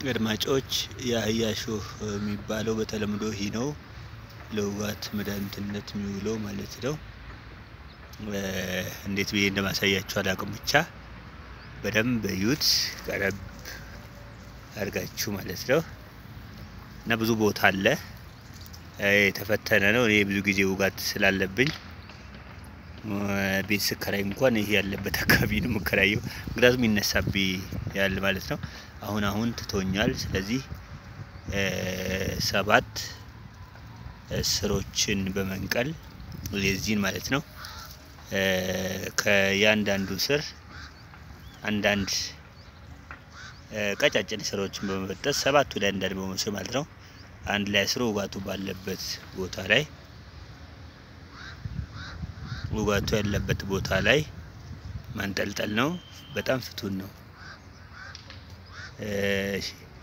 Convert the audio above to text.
አድማጮች የአህያ ሾህ የሚባለው በተለምዶ ይህ ነው። ለውጋት መድኃኒትነት የሚውለው ማለት ነው። እንዴት ብዬ እንደማሳያችሁ አላውቅም። ብቻ በደንብ እዩት፣ ቀረብ አድርጋችሁ ማለት ነው። እና ብዙ ቦታ አለ፣ የተፈተነ ነው። እኔ ብዙ ጊዜ ውጋት ስላለብኝ ቤት ስከራይ እንኳን ይሄ ያለበት አካባቢ ነው የምከራየው፣ ምክንያቱም ይነሳብኝ ያለ ማለት ነው። አሁን አሁን ትቶኛል። ስለዚህ ሰባት ስሮችን በመንቀል የዚህን ማለት ነው ከእያንዳንዱ ስር አንዳንድ ቀጫጭን ስሮችን በመበጠስ ሰባት ወደ አንዳንድ በመውሰድ ማለት ነው አንድ ላይ አስሮ ውጋቱ ባለበት ቦታ ላይ ውጋቱ ያለበት ቦታ ላይ ማንጠልጠል ነው። በጣም ፍቱን ነው።